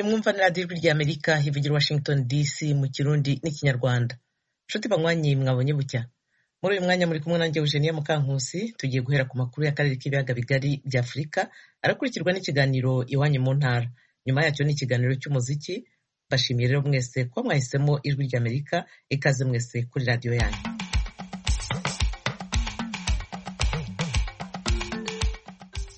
mwumva ni radiyo ijwi rya amerika ivugira washington dc mu kirundi n'ikinyarwanda nshuti banywanyi mwabonye bucya muri uyu mwanya muri kumwe nanjye eugenia mukankusi tugiye guhera ku makuru y'akarere k'ibiyaga bigari bya afurika arakurikirwa n'ikiganiro iwanyu mu ntara nyuma yacyo ni ikiganiro cy'umuziki bashimiye rero mwese ko mwahisemo ijwi rya amerika ikaze mwese kuri radiyo yanyu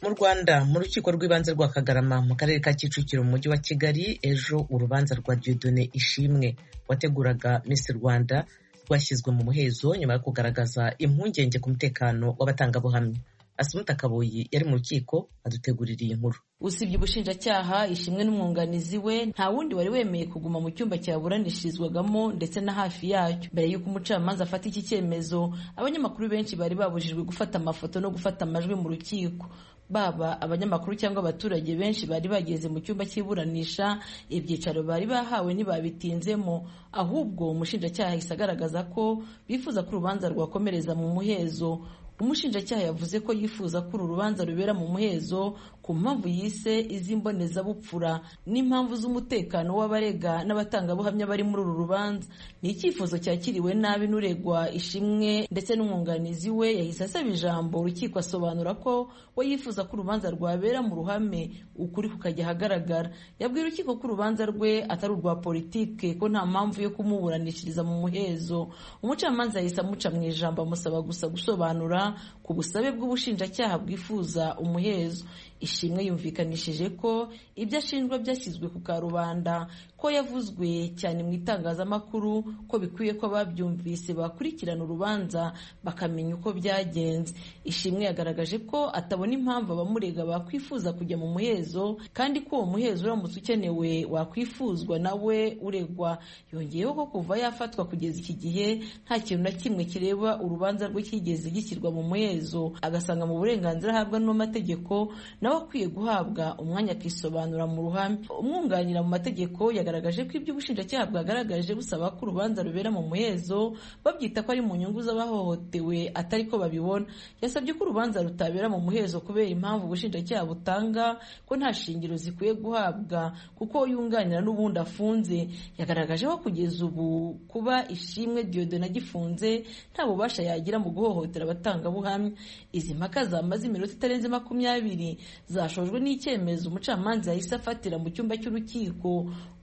mu rwanda mu rukiko rw'ibanze rwa kagarama mu karere ka kicukiro mu mujyi wa kigali ejo urubanza rwa diodone ishimwe wateguraga miss rwanda rwashyizwe mu muhezo nyuma yo kugaragaza impungenge ku mutekano w'abatangabuhamya asumuta kabuyi yari mu rukiko adutegurira iyi nkuru usibye ubushinjacyaha ishimwe n'umwunganizi we nta wundi wari wemeye kuguma mu cyumba cyaburanishirizwagamo ndetse na hafi yacyo mbere y'uko umucamanza afata iki cyemezo abanyamakuru benshi bari babujijwe gufata amafoto no gufata amajwi mu rukiko baba abanyamakuru cyangwa abaturage benshi bari bageze mu cyumba cy'iburanisha ibyicaro bari bahawe ntibabitinzemo ahubwo umushinjacyaha ahise agaragaza ko bifuza ko urubanza rwakomereza mu muhezo umushinjacyaha yavuze ko yifuza ko uru rubanza rubera mu muhezo ku mpamvu yise iz'imbonezabupfura n'impamvu z'umutekano w'abarega n'abatangabuhamya bari muri uru rubanza ni icyifuzo cyakiriwe nabi n'uregwa ishimwe ndetse n'umwunganizi we yahise asaba ijambo urukiko asobanura ko we yifuza ko urubanza rwabera mu ruhame ukuri kukajya ahagaragara yabwiye urukiko ko urubanza rwe atari urwa politike ko nta mpamvu yo kumuburanishiriza mu muhezo umucamanza yahise amuca mu ijambo amusaba gusa gusobanura ku busabe bw'ubushinjacyaha bwifuza umuhezo ishimwe yumvikanishije ko ibyo ashinjwa byashyizwe ku karubanda ko yavuzwe cyane mu itangazamakuru ko bikwiye ko ababyumvise bakurikirana urubanza bakamenya uko byagenze ishimwe yagaragaje ko atabona impamvu abamurega bakwifuza kujya mu muhezo kandi ko uwo muhezo uramutse ukenewe wakwifuzwa nawe uregwa yongeyeho ko kuva yafatwa kugeza iki gihe nta kintu na kimwe kireba urubanza rwe cyigeze gishyirwa mu muhezo agasanga mu burenganzira ahabwa n'amategeko na akwiye guhabwa umwanya akisobanura mu ruhame umwunganira mu mategeko yagaragaje ko ibyo ubushinjacyaha bwagaragaje busaba ko urubanza rubera mu muhezo babyita ko ari mu nyungu z'abahohotewe atari ko babibona yasabye ko urubanza rutabera mu muhezo kubera impamvu ubushinjacyaha butanga ko nta shingiro zikwiye guhabwa kuko yunganira n'ubundi afunze yagaragaje ko kugeza ubu kuba ishimwe diyodona agifunze nta bubasha yagira mu guhohotera abatangabuhamya izi mpaka zamaze iminota itarenze makumyabiri zashojwe n'icyemezo umucamanza yahise afatira mu cyumba cy'urukiko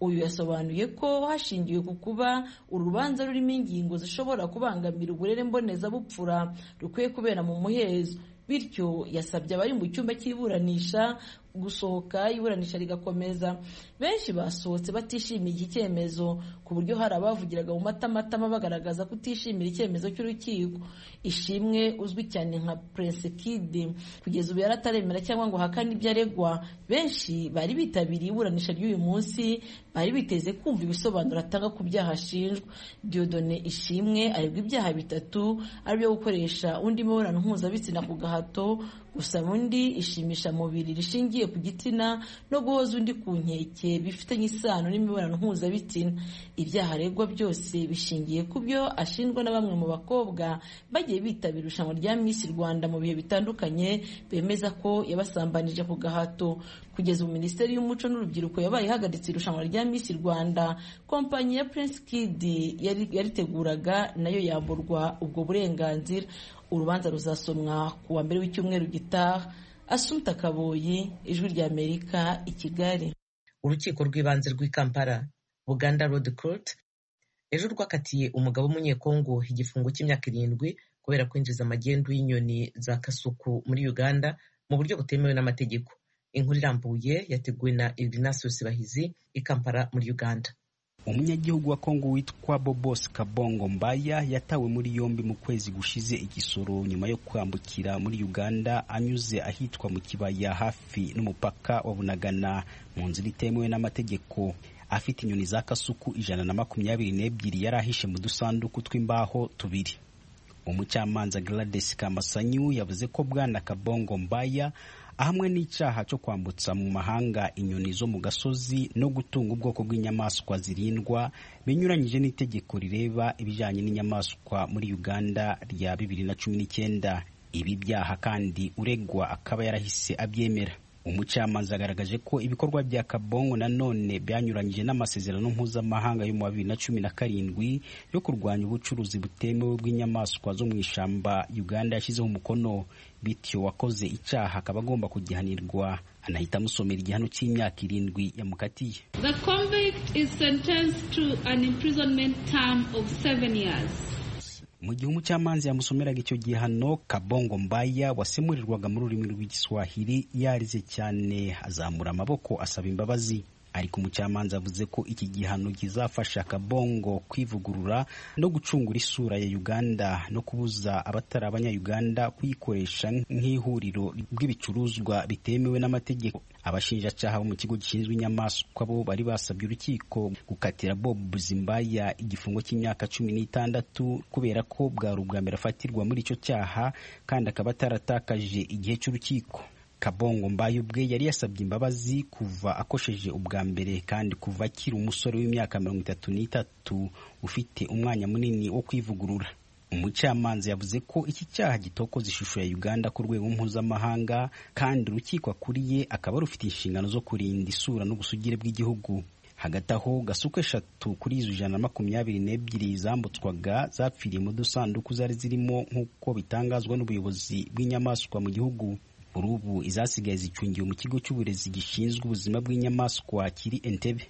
uyu yasobanuye ko hashingiwe ku kuba uru rubanza rurimo ingingo zishobora kubangamira uburere mbonezabupfura rukwiye kubera mu muhezo bityo yasabye abari mu cyumba cy'iburanisha gusohoka iburanisha rigakomeza benshi basohotse batishimiye iki cyemezo ku buryo hari abavugiraga mu matamatama bagaragaza kutishimira icyemezo cy'urukiko ishimwe uzwi cyane nka prince kid kugeza ubu yarataremera cyangwa ngo hakane ibyo aregwa benshi bari bitabiriye iburanisha ry'uyu munsi bari biteze kumva ibisobanuro atanga ku byaha ashinjwa diodone ishimwe aregwa ibyaha bitatu aribyo gukoresha undi mibonano mpuzabitsina ku gahato gusaba undi ishimisha mubiri rishingiye ku gitsina no guhoza undi ku nkeke bifitanye isano n'imibonano mpuzabitsina ibyaha aregwa byose bishingiye ku byo ashinjwa na bamwe mu bakobwa bagiye bitabira irushanwa rya Miss Rwanda mu bihe bitandukanye bemeza ko yabasambanije ku gahato kugeza ubu minisiteri y'umuco n'urubyiruko yabaye ihagaritse irushanwa rya Miss Rwanda kompanyi ya Prince Kid yariteguraga nayo yamburwa ubwo burenganzira urubanza ruzasomwa ku wa mbere w'icyumweru gitaha Asumta Kaboyi ijwi rya Amerika i Kigali urukiko rw'ibanze rw'i Kampala Buganda Road Court ejo rwakatiye umugabo w'umunyekongo igifungo cy'imyaka irindwi kubera kwinjiza amagendu y'inyoni za kasuku muri Uganda mu buryo butemewe n'amategeko inkuru irambuye yateguwe na Ignatius Bahizi i Kampala muri Uganda umunyagihugu wa kongo witwa bobos kabongo mbaya yatawe muri yombi mu kwezi gushize igisoro nyuma yo kwambukira muri uganda anyuze ahitwa mu kibaya hafi n'umupaka wa bunagana mu nzira itemewe n'amategeko afite inyoni za kasuku ijana na makumyabiri n'ebyiri yari ahishe mu dusanduku tw'imbaho tubiri umucamanza gladys kamasanyu yavuze ko bwana kabongo mbaya ahamwe n'icyaha cyo kwambutsa mu mahanga inyoni zo mu gasozi no gutunga ubwoko bw'inyamaswa zirindwa binyuranyije n'itegeko rireba ibijyanye n'inyamaswa muri uganda rya bibiri na cumi n'icyenda ibi byaha kandi uregwa akaba yarahise abyemera umucamanza yagaragaje ko ibikorwa bya kabongo nanone byanyuranyije n'amasezerano mpuzamahanga yo mu wa bibiri na cumi na karindwi yo kurwanya ubucuruzi butemewe bw'inyamaswa zo mu ishyamba uganda yashyizeho umukono bityo wakoze icyaha akaba agomba kugihanirwa anahita amusomera igihano cy'imyaka irindwi yamukatiye The convict is sentenced to an imprisonment term of seven years. mu gihe umucamanza yamusomeraga icyo gihano kabongo mbaya wasemurirwaga mu rurimi rw'igiswahili yarize cyane azamura amaboko asaba imbabazi ariko umucamanza avuze ko iki gihano kizafasha kabongo kwivugurura no gucungura isura ya uganda no kubuza abatari abanyayuganda kuyikoresha nk'ihuriro ry'ibicuruzwa bitemewe n'amategeko abashinjacaha bo mu kigo gishinzwe inyamaswa bo bari basabye urukiko gukatira bob zimbaya igifungo cy'imyaka cumi n'itandatu kubera ko bwari ubwa mbere afatirwa muri icyo cyaha kandi akaba ataratakaje igihe cy'urukiko kabongo mbayo ubwe yari yasabye imbabazi kuva akosheje ubwa mbere kandi kuva akiri umusore w'imyaka mirongo itatu n'itatu ufite umwanya munini wo kwivugurura umucamanza yavuze ko iki cyaha gitokoza ishusho ya uganda ku rwego mpuzamahanga kandi urukiko akuriye akaba rufite inshingano zo kurinda isura n'ubusugire bw'igihugu hagati aho gasuka eshatu kuri izo ijana na makumyabiri n'ebyiri zambutswaga zapfiriye mu dusanduku zari zirimo nk'uko bitangazwa n'ubuyobozi bw'inyamaswa mu gihugu kuri ubu izasigaye zicungiwe mu kigo cy'uburezi gishinzwe ubuzima bw'inyamaswa kiri entebe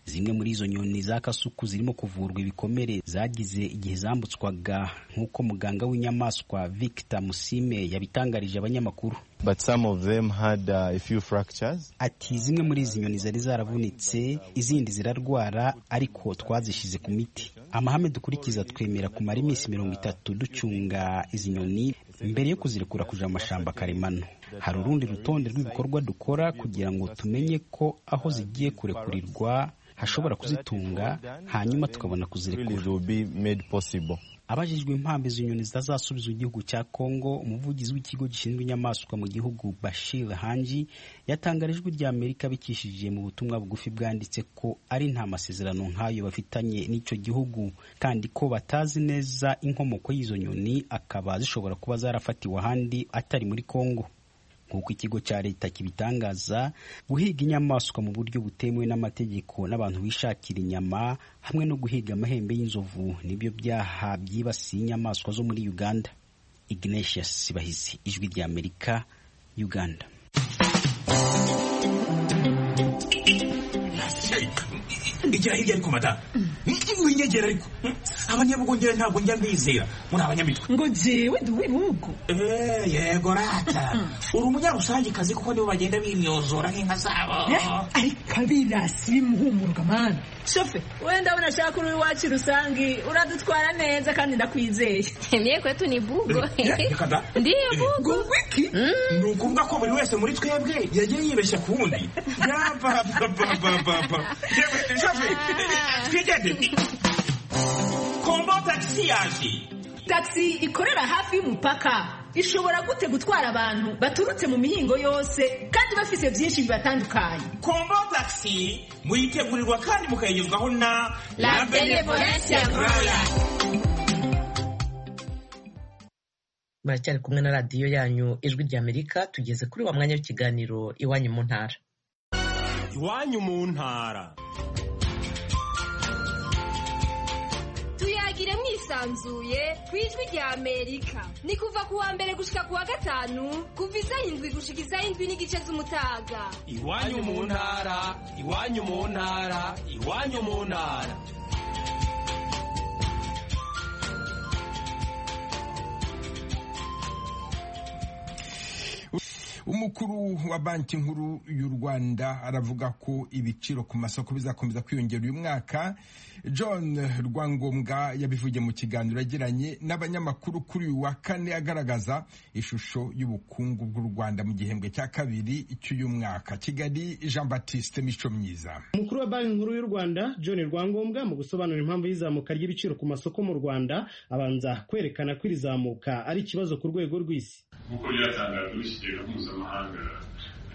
zimwe muri izo nyoni za kasuku zirimo kuvurwa ibikomere zagize igihe zambutswaga nk'uko muganga w'inyamaswa victor musime yabitangarije abanyamakuru But some of them had uh, a few fractures. ati zimwe muri izi nyoni zari zaravunitse izindi zirarwara ariko twazishyize ku miti amahame dukurikiza twemera kumara iminsi mirongo itatu ducunga izi nyoni mbere yo kuzirekura kuja mu mashamba karemano hari urundi rutonde rw'ibikorwa dukora kugira ngo tumenye ko aho zigiye kurekurirwa hashobora kuzitunga hanyuma tukabona kuzirekura Really, they will be made possible. abajijwe impamvu izo nyoni zitazasubiza igihugu cya kongo umuvugizi w'ikigo gishinzwe inyamaswa mu gihugu bashir hanji yatangarijwe rya amerika bikishije mu butumwa bugufi bwanditse ko ari nta masezerano nk'ayo bafitanye n'icyo gihugu kandi ko batazi neza inkomoko y'izo nyoni akaba zishobora kuba zarafatiwe ahandi atari muri kongo nk'uko ikigo cya leta kibitangaza guhiga inyamaswa mu buryo butemewe n'amategeko n'abantu bishakira inyama hamwe no guhiga amahembe y'inzovu nibyo byaha byibasiye inyamaswa zo muri uganda ignatius sibahizi ijwi rya amerika uganda ndegera hirya ariko madamu winyegera ariko abanyabugongera ntabwo njya mbizera muri abanyamitwe ngo jewe ndi uw'ibihugu Eh, yego rata uri umunyarusangicazi kuko nibo bagenda bimyozora nk'inka zabo ariko abirasi bimuhumuruka mani shofe we ndabona ashaka uri iwacu rusange uradutwara neza kandi ndakwizeye Mie kwetu ni bugo. Eh, reka da. Ndiyo bugo. wiki ni ukuvuga ko buri wese muri twebwe yagiye yibeshya ku wundi yapapapapapa yewe shafe twigende kombo tagisi yaje tagisi ikorera hafi y'umupaka ishobora gute gutwara abantu baturutse mu mihingo yose kandi bafite byinshi bibatandukanye kombo tagisi muyitegurirwa kandi mukayigezwaho na La Benevolencia Royal. muracyari kumwe na radiyo yanyu ijwi rya amerika tugeze kuri wa mwanya w'ikiganiro iwanyu mu ntara iwanyu mu ntara tuyagire mwisanzuye ku ijwi rya amerika ni kuva ku wa mbere gushika ku wa gatanu kuva izayindwi gushika izayindwi n'igice z'umutaga iwanyu mu ntara iwanyu mu ntara iwanyu mu ntara umukuru wa banki nkuru y'u rwanda aravuga ko ibiciro ku masoko bizakomeza kwiyongera uyu mwaka john rwangombwa yabivugiye mu kiganiro yagiranye n'abanyamakuru kuri uyu wa kane agaragaza ishusho y'ubukungu bw'u rwanda mu gihembwe cya kabiri cy'uyu mwaka kigali jean baptiste mico myiza umukuru wa banki nkuru y'u rwanda john rwangombwa mu gusobanura impamvu y'izamuka ry'ibiciro ku masoko mu rwanda abanza kwerekana ko iri zamuka ari ikibazo ku rwego rw'isi nk'uko byatangajwe n'ikigega mpuzamahanga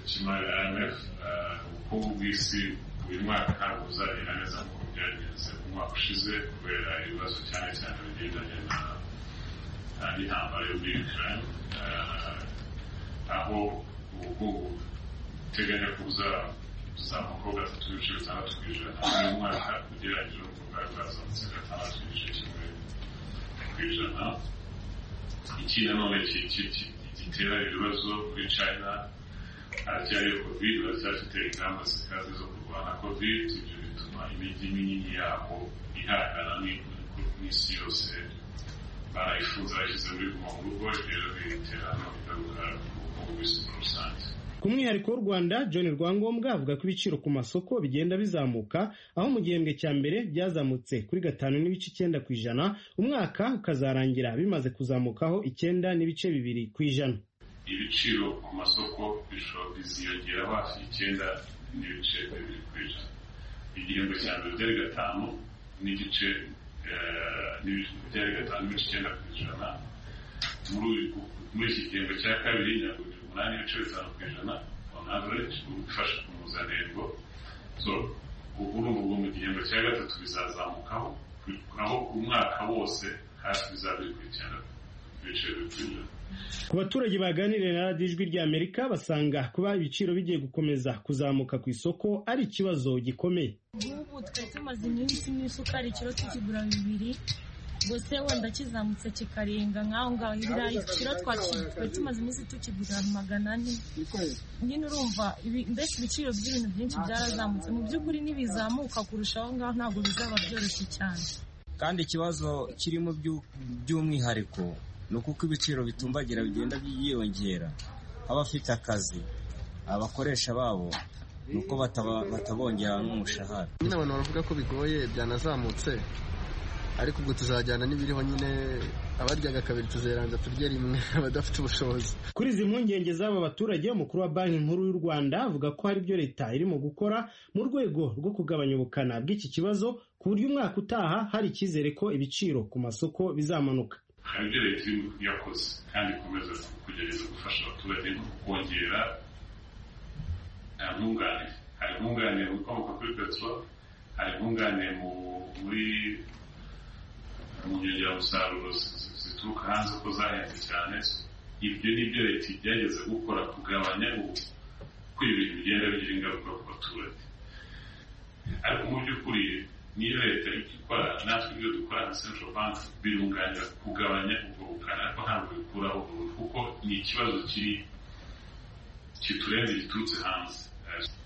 cy'imari IMF eh, ubukungu bw'isi uyu mwaka ntabwo buzagenda neza nk'uko byagenze umwaka ushize kubera ibibazo cyane cyane bigendanye na eh, n'intambara yo muri Ukraine eh, aho ubukungu uteganya ko uzazamuka ho gatatu n'ibice bitandatu ku ijana uyu mwaka ugereranyije no ku bwawe bwazamutse gatandatu n'igice kimwe ku ijana iki nanone ki- ki- ki- gitera ibibazo kuri china aracyariyo covid baracyafite ingamba zikaze zo kurwana covid ibyo bituma imijyi minini yabo ihangana ni- n'isi yose barayifuza yashyize muri guma mu rugo rero biterano bigaruka ku bw'isi muri rusange Ku mwihariko w'u Rwanda John Rwangombwa avuga ko ibiciro ku masoko bigenda bizamuka aho mu gihembwe cya mbere byazamutse kuri gatanu n'ibice icyenda ku ijana umwaka ukazarangira bimaze kuzamukaho icyenda n'ibice bibiri ku ijana ibiciro ku masoko bishobora biziyongera hafi icyenda n'ibice bibiri ku ijana igihembwe cya mbere byari gatanu n'igice eh, n'ibice- byari gatanu n'ibice icyenda ku ijana muri uyu- muri iki gihembwe cya kabiri ntabwo biri umunani n'ibice bitanu ku ijana on average ufasha ku mpuzandengo so ubu ngubu mu gihembwe cya gatatu bizazamukaho naho umwaka wose hafi bizaba biri ku icyenda n'ibice bibiri ku ijana Ku baturage baganiriye na radiyo ijwi ry'Amerika basanga kuba ibiciro bigiye gukomeza kuzamuka ku isoko ari ikibazo gikomeye nk'ubu twari tumaze iminsi n'isukari ikiro tukigura bibiri gusa wenda kizamutse kikarenga nk'aho ngaho ibirayi ikiro twaki- twari tumaze iminsi tukigura magana ane nyine urumva ibi- mbese ibiciro by'ibintu byinshi byarazamutse mu by'ukuri ntibizamuka kurusha aho ngaho ntabwo bizaba byoroshye cyane kandi ikibazo kirimo byu- by'umwihariko ni ukuko ibiciro bitumbagira bigenda byiyongera abafite akazi abakoresha babo ni uko bataba- batabongera n'umushahara nyine abantu baravuga ko bigoye byanazamutse ariko ubwo tuzajyana n'ibiriho nyine abaryaga kabiri tuzeranza turye rimwe abadafite ubushobozi Kuri izi mpungenge z'aba baturage umukuru wa banki nkuru y'u Rwanda avuga ko hari ibyo leta irimo gukora mu rwego rwo kugabanya ubukana bw'iki kibazo ku buryo umwaka utaha hari icyizere ko ibiciro ku masoko bizamanuka hari ibyo leta irimo yakoze kandi ikomeza kugerageza gufasha abaturage no kongera ntungane hari intungane mu bikomoka kuri peteroli hari intungane mu muri mu nyongeramusaruro zi- zi- zituruka hanze ko zahenze cyane ibyo ni byo leta igerageza gukora kugabanya ubu ko ibintu bigenda bigira ingaruka ku baturage ariko mu by'ukuri niyo leta icyo ikora natwe ibyo dukora nka central bank birunganira kugabanya ubwo bukana ariko ntabwo bikuraho burundu kuko ni ikibazo kiri kiturenze giturutse hanze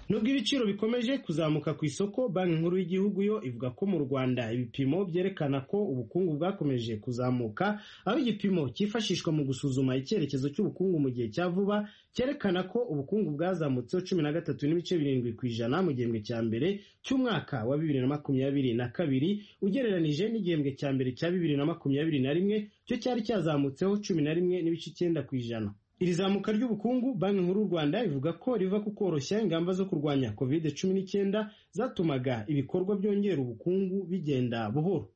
Nubwo ibiciro bikomeje kuzamuka ku isoko banki nkuru y'igihugu yo ivuga ko mu Rwanda ibipimo byerekana ko ubukungu bwakomeje kuzamuka aho igipimo cyifashishwa mu gusuzuma icyerekezo cy'ubukungu mu gihe cya vuba cyerekana ko ubukungu bwazamutseho cumi na gatatu n'ibice birindwi ku ijana mu gihembwe cya mbere cy'umwaka wa bibiri na makumyabiri na kabiri ugereranije n'igihembwe cya mbere cya bibiri na makumyabiri na rimwe cyo cyari cyazamutseho cumi na rimwe n'ibice icyenda ku ijana iri zamuka ry'ubukungu banki nkuru y'u rwanda ivuga ko riva ku koroshya ingamba zo kurwanya covid cumi n'icyenda zatumaga ibikorwa byongera ubukungu bigenda buhoro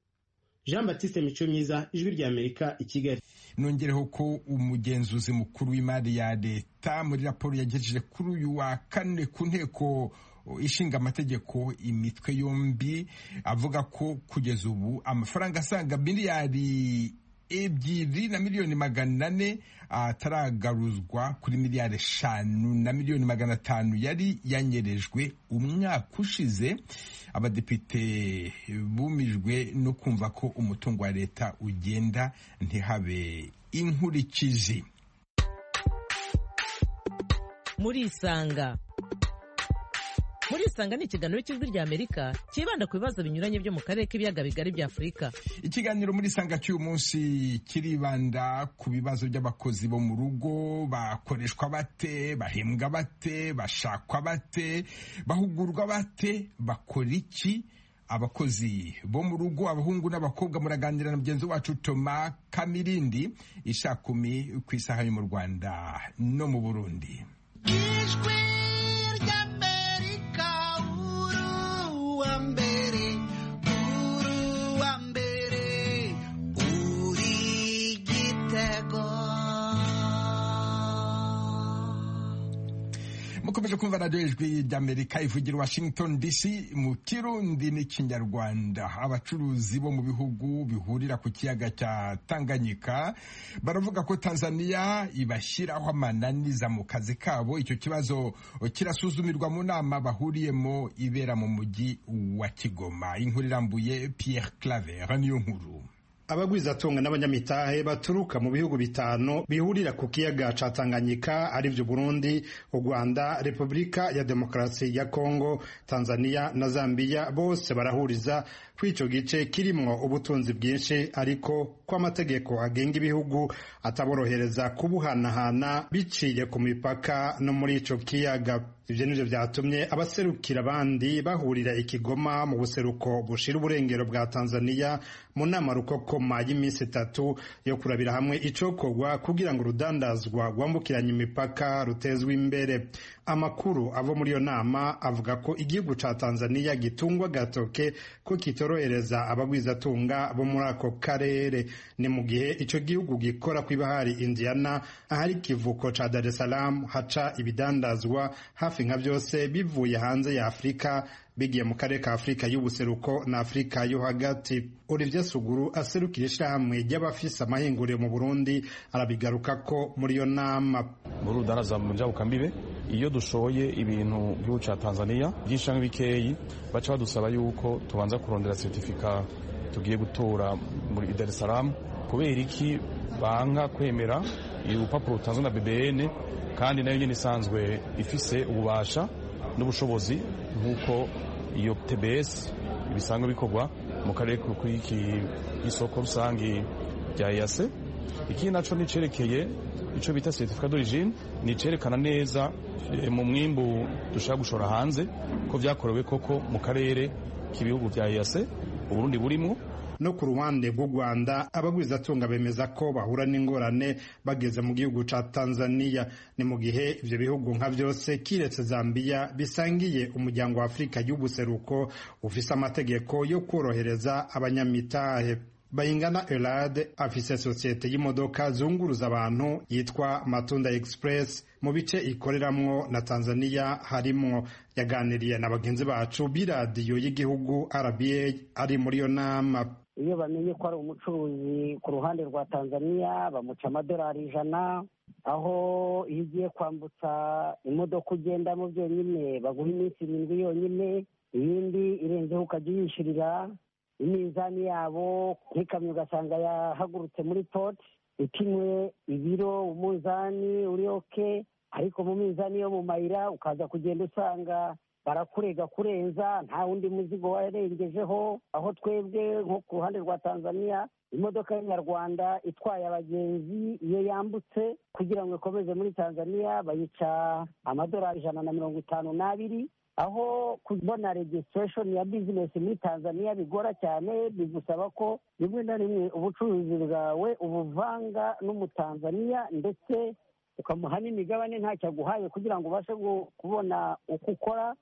jean batiste mico myiza ijwi ry'amerika i kigali nongereho ko umugenzuzi mukuru w'imari ya leta muri raporo yagejeje kuri uyu wa kane ku nteko ishinga amategeko imitwe yombi avuga ko kugeza ubu amafaranga asaga miliyari ebyiri na miliyoni magana ane ataragaruzwa kuri miliyari eshanu na miliyoni magana atanu yari yanyerejwe umwaka ushize abadepite bumijwe no kumva ko umutungo wa leta ugenda ntihabe inkurikizi muri isanga muri isanga ni ikiganiro cy'ijwi ry'amerika cyibanda ku bibazo binyuranye byo mu karere k'ibiyaga bigari bya afurika ikiganiro muri sanga cy'uyu munsi kiribanda ku bibazo by'abakozi bo mu rugo bakoreshwa bate bahembwa bate bashakwa bate bahugurwa bate bakora iki abakozi bo mu rugo abahungu n'abakobwa muraganira na mugenzi wacu toma kamirindi ishakumi ku isaha yo mu rwanda no mu burundi ijwi ry'amerika uruwa mbere uruwa mbere uri igitego mukomeje kumva radiyo ijwi ry'amerika ivugira washington dc mu kirundi n'ikinyarwanda abacuruzi bo mu bihugu bihurira ku kiyaga cya tanganyika baravuga ko tanzania ibashyiraho amananiza mu kazi kabo icyo kibazo kirasuzumirwa mu nama bahuriyemo ibera mu mujyi wa kigoma inkuru irambuye pierre claver niyo nkuru abagwizatunga n'abanyamitahe baturuka mu bihugu bitanu bihurira ku kiyaga ca Tanganyika arivyo Burundi, u Rwanda, Repubulika ya Demokarasi ya Kongo, Tanzania na Zambia bose barahuriza kw'ico gice kirimwo ubutunzi bwinshi ariko ko amategeko agenga ibihugu ataborohereza kubuhanahana biciye ku mipaka no muri ico kiyaga ivyo nivyo vyatumye abaserukira abandi bahurira ikigoma mu buseruko bushira uburengero bwa tanzania mu nama rukokoma y'iminsi itatu yo kurabira hamwe icokorwa kugira ngo urudandazwa rwambukiranya imipaka rutezwe imbere amakuru ava muri iyo nama avuga ko igihugu ca tanzania gitungwa gatoke ko kitorohereza abagwizatunga bo muri ako karere ni mu gihe ico gihugu gikora kw'ibahari indiana ahari ikivuko ca dar es salaam haca ibidandazwa hafi nka byose bivuye hanze ya afurika bigiye mu karere ka afurika y'ubuseruko na afurika yo hagati olivier suguru aserukira ishyirahamwe ry'abafise amahinguriro mu burundi arabigaruka ko muri iyo nama muri urudaraza mu njyabukambibe iyo dushoye ibintu by'igihugu cya tanzania byinshi cyangwa bikeyi baca badusaba yuko tubanza kurondera seritifika tugiye gutora muri dar es salaam kubera iki banga kwemera urupapuro rutanzwe na bbn kandi nayo nyine isanzwe ifise ububasha n'ubushobozi nk'uko iyo tbs ibisanzwe bikorwa mu karere k'isoko rusange rya yase iki nacyo nicerekeye icyo bita certificat d'origine ni icerekana neza mu mwimbu dushaka gushora hanze ko byakorewe koko mu karere k'ibihugu bya yase uburundi burimo no ku ruhande rw'u rwanda abagwizatunga bemeza ko bahura n'ingorane bageze mu gihugu ca tanzania ni mu gihe ivyo bihugu nka vyose kiretse zambiya bisangiye umuryango wa afurika y'ubuseruko ufise amategeko yo korohereza abanyamitahe bayingana elade afise sosiyete y'imodoka zunguruza abantu yitwa matunda express mu bice ikoreramwo na tanzania harimwo yaganiriye na bagenzi bacu b'iradiyo y'igihugu rba ari muri iyo nama iyo bamenye ko ari umucuruzi ku ruhande rwa tanzania bamuca amadolari ijana aho iyo ugiye kwambutsa imodoka ugendamo byonyine baguha iminsi irindwi yonyine iyindi irenzeho ukajya uyishyurira iminzani yabo nk'ikamyo ugasanga yahagurutse muri poti ipimwe ibiro umunzani uri oke ariko mu minzani yo mu mayira ukaza kugenda usanga barakurega kurenza nta wundi muzigo warengejeho aho twebwe nko ku ruhande rwa tanzania imodoka y'inyarwanda itwaye abagenzi iyo yambutse kugira ngo ikomeze muri tanzania bayica amadolari ijana na mirongo itanu n'abiri aho kubona registration ya business muri tanzania bigora cyane bigusaba ko rimwe na rimwe ubucuruzi bwawe ubuvanga n'umutanzania ndetse ukamuha n'imigabane ntacyo aguhaye kugira ngo ubashe kubona uko ukora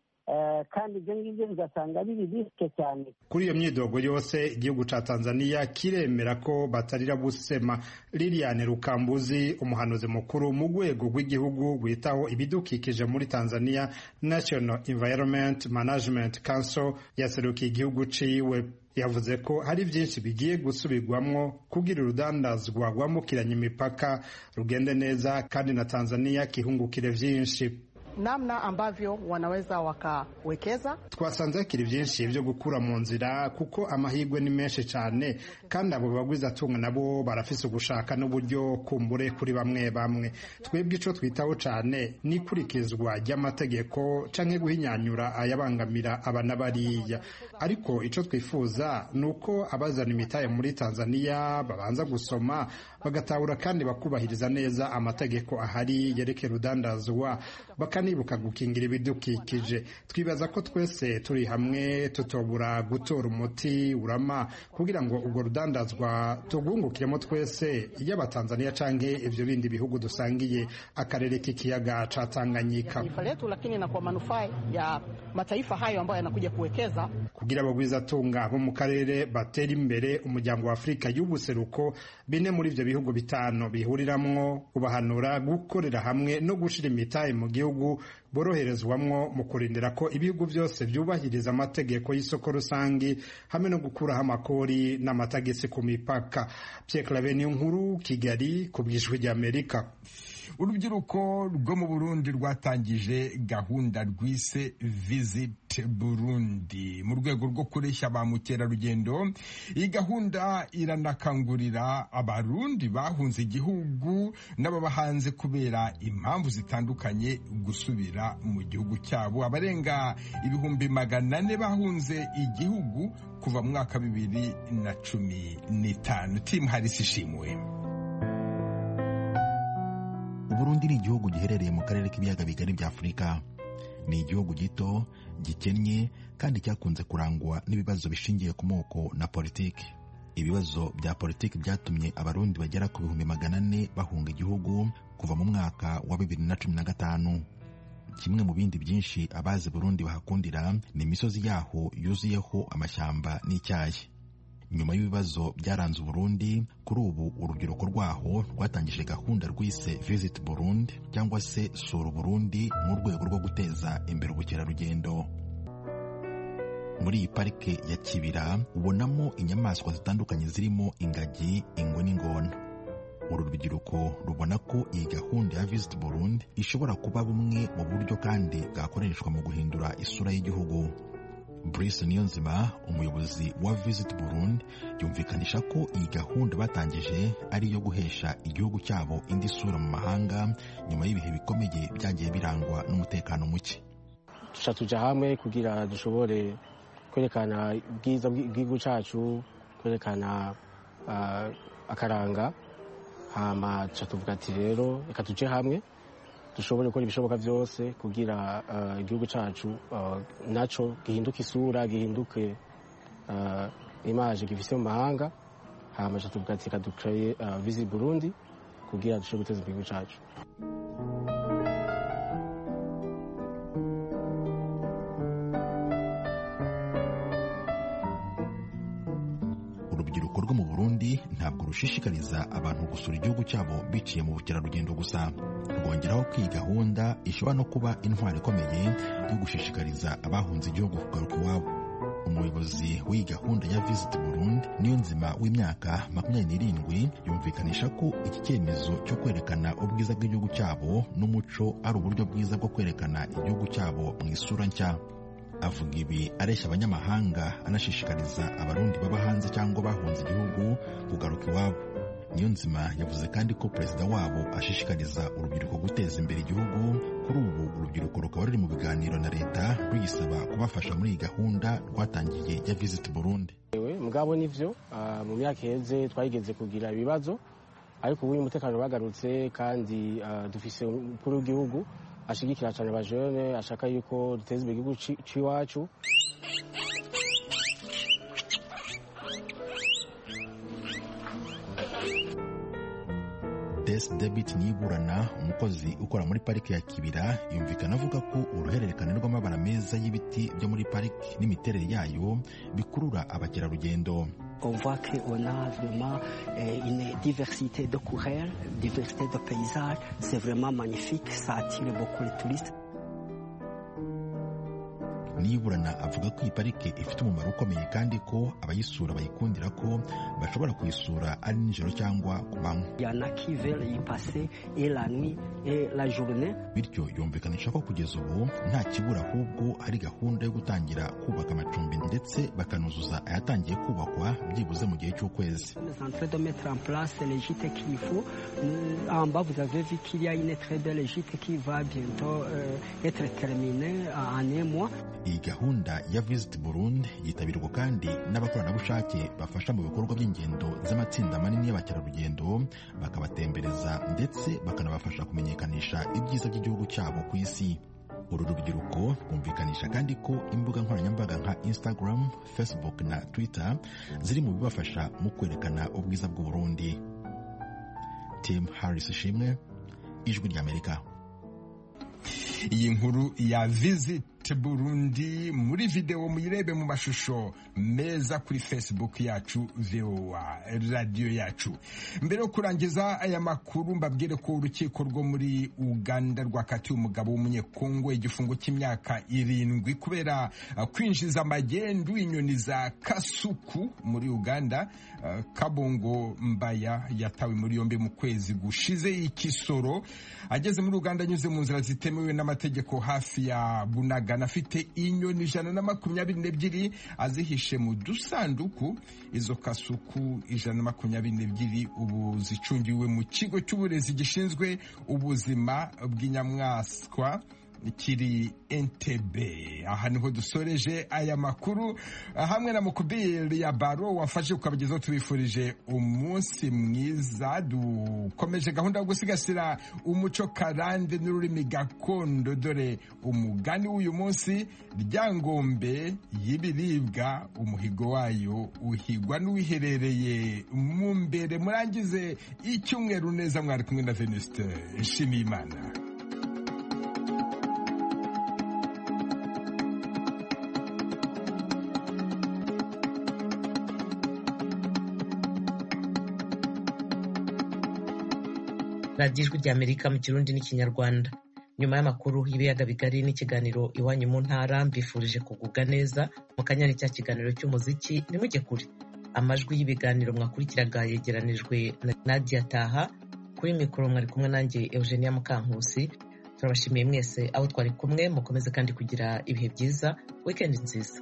kandi ibyo ngibyo bigasanga biri bisike cyane kuri iyo myidogo yose igihugu cya tanzania kiremera ko batarira gusema liliane rukambuzi umuhanuzi mukuru mu rwego rw'igihugu witaho ibidukikije muri tanzania national environment management council yaserukiye igihugu ciwe yavuze ko hari byinshi bigiye gusubirwamwo kugira urudandazwa rwambukiranya imipaka rugende neza kandi na tanzania kihungukire byinshi namna ambavyo wanaweza wakawekeza. Twasanze hakiri byinshi byo gukura mu nzira kuko amahirwe ni menshi cyane kandi abo bagwizatunga nabo barafise ugushaka n'uburyo kumbure kuri bamwe bamwe. Twebwe ico twitaho cyane ni kurikizwa ry'amategeko canke guhinyanyura ayabangamira aba n'abariya, ariko ico twifuza ni uko abazana imitahe muri Tanzania babanza gusoma bagatahura kandi bakubahiriza neza amategeko ahari yerekera urudandazwa bakan nibuka gukingira ibidukikije twibaza ko twese turi hamwe tutobura gutora umuti urama kugira ngo urwo rudandazwa tugungukiremo twese iyo abatanzaniya canke ivyo bindi bihugu dusangiye akarere k'ikiyaga ca Tanganyika letu lakini na kwa manufaa ya mataifa hayo ambayo yanakuja kuwekeza kugira abagwizatunga bo mu karere batera imbere umuryango wa Afurika y'ubuseruko bine muri ivyo bihugu bitanu bihuriramwo ubahanura gukorera hamwe no gushira imitahe mu gihugu boroherezwamwo mu kurindira ko ibihugu byose byubahiriza amategeko y'isoko rusange hamwe no gukuraho amakori n'amatagisi ku mipaka Pierre Claver nkuru Kigali ku bw'ijwi ry'Amerika urubyiruko rwo mu burundi rwatangije gahunda rwise visit burundi mu rwego rwo kureshya ba mukerarugendo iyi gahunda iranakangurira abarundi bahunze igihugu n'ababa hanze kubera impamvu zitandukanye gusubira mu gihugu cyabo abarenga ibihumbi magana ane bahunze igihugu kuva mu mwaka bibiri na cumi n'itanu timu harisi ishimwe uburundi ni igihugu giherereye mu karere k'ibiyaga bigari bya afurika ni igihugu gito gikennye kandi cyakunze kurangwa n'ibibazo bishingiye ku moko na politiki ibibazo bya politiki byatumye abarundi bagera ku bihumbi magana ane bahunga igihugu kuva mu mwaka wa bibiri na cumi na gatanu kimwe mu bindi byinshi abazi burundi bahakundira ni imisozi yaho yuzuyeho amashyamba n'icyayi nyuma y'ibibazo byaranze uburundi kuri ubu urubyiruko rwaho rwatangije gahunda rwise visit burundi cyangwa se sura uburundi mu rwego rwo guteza imbere ubukerarugendo muri iyi parike ya kibira ubonamo inyamaswa zitandukanye zirimo ingagi ingwe n'ingona uru rubyiruko rubona ko iyi gahunda ya visit burundi ishobora kuba bumwe mu buryo kandi bwakoreshwa mu guhindura isura y'igihugu Brice Niyonzima umuyobozi wa Visit Burundi yumvikanisha ko iyi gahunda batangije ari iyo guhesha igihugu cyabo indi sura mu mahanga nyuma y'ibihe bikomeye byagiye birangwa n'umutekano muke duca tuja hamwe kugira dushobore kwerekana ubwiza bw'igihugu cyacu kwerekana ah, akaranga hama duca tuvuga ati rero reka tuje hamwe dushobore gukora ibishoboka byose kugira ah, igihugu cyacu ah, nacyo gihinduke isura gihinduke ah, imaje gifise mu mahanga hama duca tuvuga ati reka dukoreye visi burundi kugira dushobore guteza imbere igihugu cyacu urubyiruko rwo mu burundi ntabwo rushishikariza abantu gusura igihugu cyabo biciye mu bukerarugendo gusa rwongeraho ko iyi gahunda ishobora no kuba intwaro ikomeye yo gushishikariza abahunze igihugu kugaruka iwabo umuyobozi w'iyi gahunda ya visit burundi niyo nzima w'imyaka makumyabiri n'irindwi yumvikanisha ko iki cyemezo cyo kwerekana ubwiza bw'igihugu cyabo n'umuco ari uburyo bwiza bwo kwerekana igihugu cyabo mu isura nshya avuga ibi areshya abanyamahanga anashishikariza abarundi baba hanze cyangwa bahunze igihugu kugaruka iwabo niyo nzima yavuze kandi ko perezida wabo ashishikariza urubyiruko guteza imbere igihugu kuri ubu urubyiruko rukaba ruri mu biganiro na leta ruyisaba kubafasha muri iyi gahunda rwatangiye ya visit burundi Ewe, mugabo nivyo ah, mu myaka iheze twageze kugira ibibazo ariko ubu umutekano bagarutse kandi ah, dufise umukuru w'igihugu ashigikira cyane abajene ashaka yuko duteza imbere igihugu ci- c'iwacu des debit niburana umukozi ukora muri parike ya kibira yumvikana avuga ko uruhererekane rw'amabara meza y'ibiti byo muri parike n'imiterere yayo bikurura abakerarugendo On voit qu'on a vraiment euh, une diversité de couleurs, diversité de paysages. C'est vraiment magnifique, ça attire beaucoup les touristes. niburana avuga ko iyi parike ifite umumaro ukomeye kandi ko abayisura bayikundira ko bashobora kuyisura ari nijoro cyangwa ku manywa Il y en a qui veulent y passer et la nuit et la journée. bityo yumvikanisha ko kugeza ubu nta kibura ahubwo hari gahunda yo gutangira kubaka amacumbi ndetse bakanuzuza ayatangiye kubakwa byibuze mu gihe cy'ukwezi Nous sommes en train de mettre en place les gîtes qu'il faut. Nous, en bas, vous avez vu qu'il y a une très belle gîte qui va bientôt euh, être terminée en un mois. iyi gahunda ya visit burundi yitabirwa kandi n'abakoranabushake bafasha mu bikorwa by'ingendo z'amatsinda manini y'abakerarugendo bakabatembereza ndetse bakanabafasha kumenyekanisha ibyiza by'igihugu cyabo ku isi uru rubyiruko rwumvikanisha kandi ko imbuga nkoranyambaga nka instagram facebook na twitter ziri mu bibafasha mu kwerekana ubwiza bw'u burundi tim harris ishimwe ijwi ry'amerika iyi nkuru ya visit Internet Burundi muri video muyirebe mu mashusho meza kuri Facebook yacu VOA radio yacu mbere yo kurangiza aya makuru mbabwire ko urukiko rwo muri Uganda rwakatiye umugabo w'umunyekongo igifungo cy'imyaka irindwi kubera uh, kwinjiza magendu inyoni za kasuku muri Uganda uh, Kabongo Mbaya yatawe muri yombi mu kwezi gushize ikisoro ageze muri Uganda anyuze mu nzira zitemewe n'amategeko hafi ya Bunagana afite inyoni ijana na makumyabiri n'ebyiri azihishe mu dusanduku izo kasuku ijana na makumyabiri n'ebyiri ubu zicungiwe mu kigo cy'uburezi gishinzwe ubuzima bw'inyamaswa kiri entebe aha niho dusoreje aya makuru hamwe na mukubiri ya baro wafashe ukabagezaho tubifurije umunsi mwiza dukomeje gahunda yo gusigasira umuco karande n'ururimi gakondo dore umugani w'uyu munsi ryangombe y'ibiribwa umuhigo wayo uhigwa n'uwiherereye mu mbere murangize icyumweru neza mwari kumwe na venuste nshimiyimana radiyo ijwi ry'amerika mu kirundi n'ikinyarwanda nyuma y'amakuru y'ibiyaga bigari n'ikiganiro iwanyu mu ntara mbifurije kugubwa neza mu kanyari cya kiganiro cy'umuziki ntimujye kure amajwi y'ibiganiro mwakurikiraga yegeranijwe na nadia taha kuri mikoro mwari kumwe nanjye eugenia mukankusi turabashimiye mwese abo twari kumwe mukomeze kandi kugira ibihe byiza wikendi nziza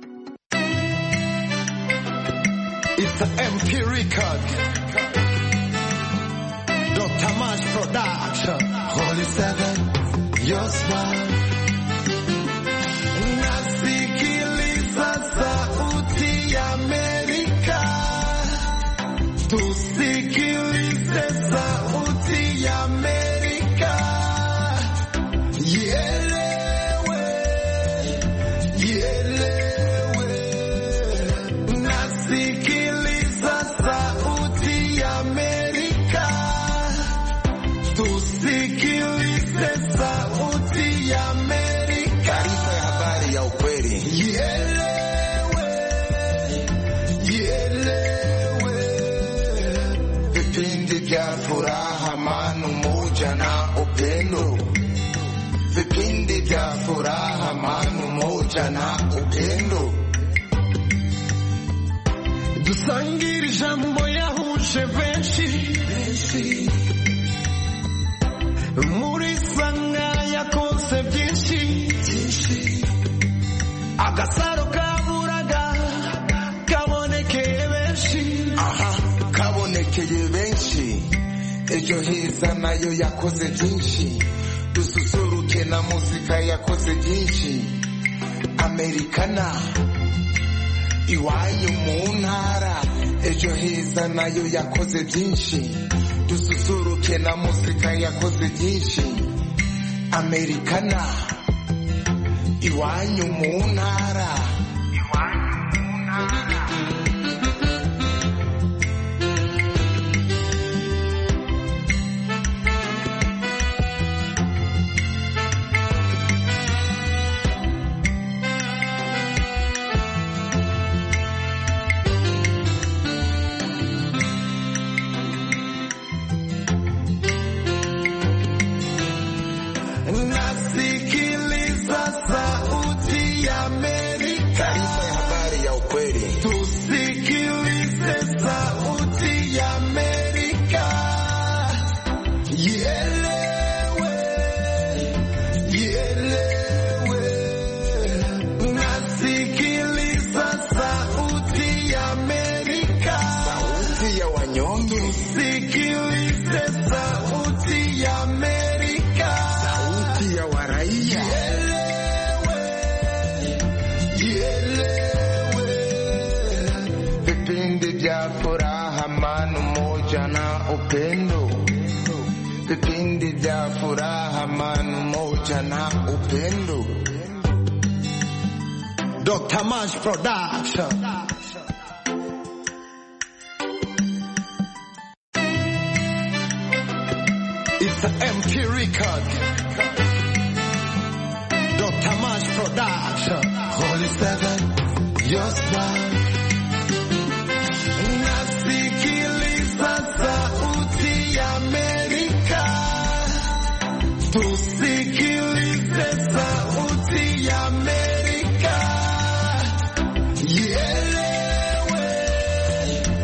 Dr. Mash Production. Holy Seven, your smile. Nasikiliza sauti ya Amerika. Tusikilize sauti ya Amerika. Ielewe, ielewe. Nasikiliza sauti ya Amerika. Tusikilize sauti ya Amerika. Taarifa ya habari ya ukweli. Ielewe, ielewe. Vipindi vya furaha, amani, umoja na upendo. Vipindi vya furaha, amani, umoja na upendo. Dusangire ijambo yahuje benshi muri sanga yakoze byinshi agasaro kaburaga kabonekeye benshi aha kabonekeye benshi ejo heza nayo yakoze byinshi dususuruke na muzika yakoze byinshi amerikana iwanyu mu ntara ejo heza nayo yakoze byinshi dususuruke na muzika yakoze byinshi amerikana iwanyu mu ntara iwanyu mu ntara nasikiliza sauti ya Amerika. Taarifa ya habari ya ukweli. Tusikilize sauti ya Amerika. Ielewe, ielewe. Nasikiliza sauti ya Amerika. Sauti ya wanyonge. Tusikilize sauti ya Amerika. Sauti ya waraia. Vipindi vya furaha, amani, umoja na upendo. Vipindi vya furaha, amani, umoja na upendo. Dr. Mash Production. It's the MP record. Dr. Tamash Production. Holy Seven, your spine.